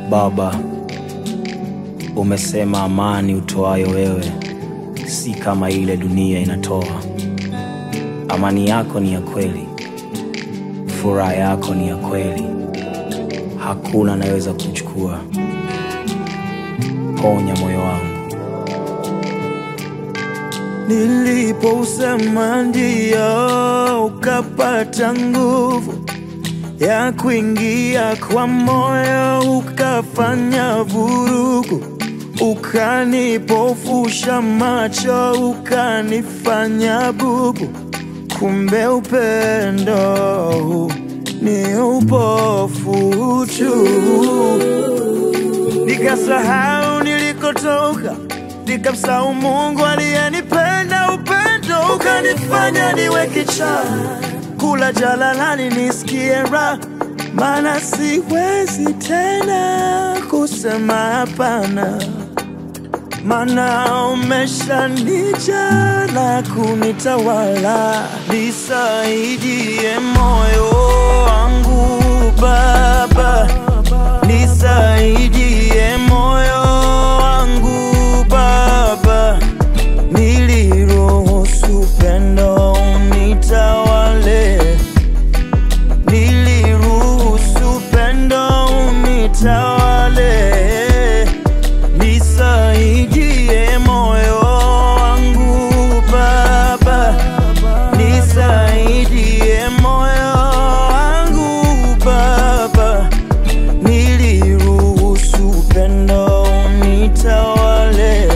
Baba, umesema amani utoayo wewe si kama ile dunia inatoa. Amani yako ni ya kweli, furaha yako ni ya kweli, hakuna anayeweza kuchukua. Ponya moyo wangu. Nilipousema ndio, ukapata nguvu ya kuingia kwa moyo, ukafanya vurugu, ukanipofusha macho, ukanifanya bubu. Kumbe upendo huu ni upofu tu nikasahau nilikotoka, nikamsahau Mungu aliyenipenda. Upendo ukanifanya niwe kichaa, kula jalalani nisikie raha, maana siwezi tena kusema hapana, maana umeshanijaa na kunitawala. Nisaidie moyo wangu Baba, nisaidie moyo wangu Baba, niliruhusu pendo unitawale, niliruhusu pendo unitawale, nisaidie moyo wangu Baba, nisaidie moyo wangu Baba, niliruhusu upendo unitawale,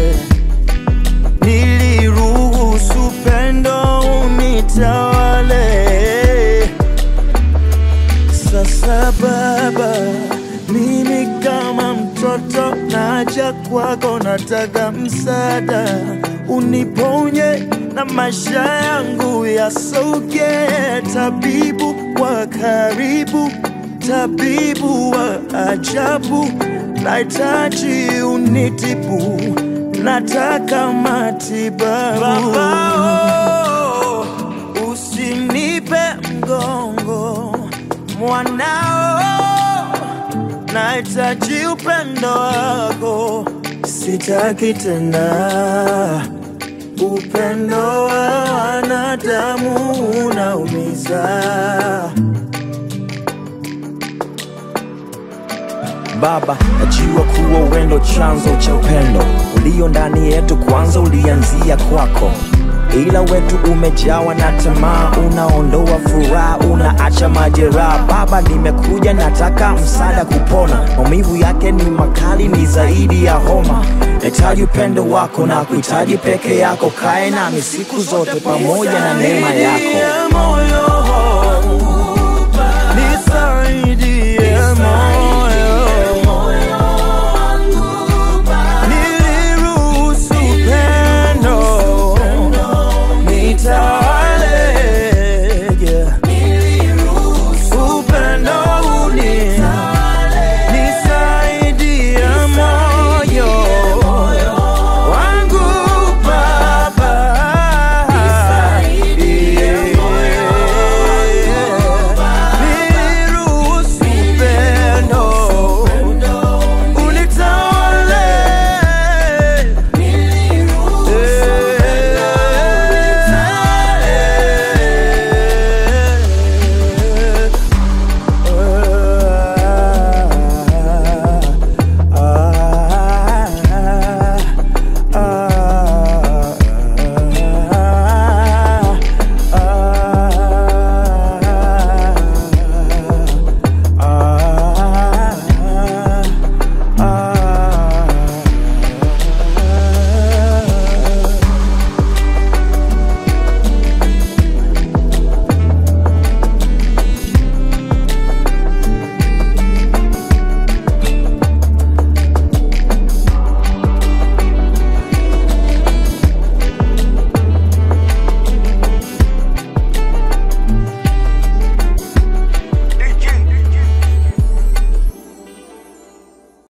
niliruhusu upendo unitawale. Sasa Baba, mimi kama mtoto naja kwako, nataka msaada, uniponye na maisha yangu yasauke. Tabibu wa karibu, tabibu wa ajabu, nahitaji unitibu, nataka matibabu. Baba, oh, usinipe mgongo mwanao, nahitaji upendo wako, sitaki tena upendo wa wanadamu unaumiza. Baba, najua kuwa wendo chanzo cha upendo ulio ndani yetu, kwanza ulianzia kwako, ila wetu umejawa na tamaa, unaondoa furaha, unaacha majeraha. Baba, nimekuja nataka msaada kupona, maumivu yake ni makali, ni zaidi ya homa. Nahitaji upendo wako na kuhitaji peke yako, kae nami siku zote pamoja na neema yako. Nisaidie moyo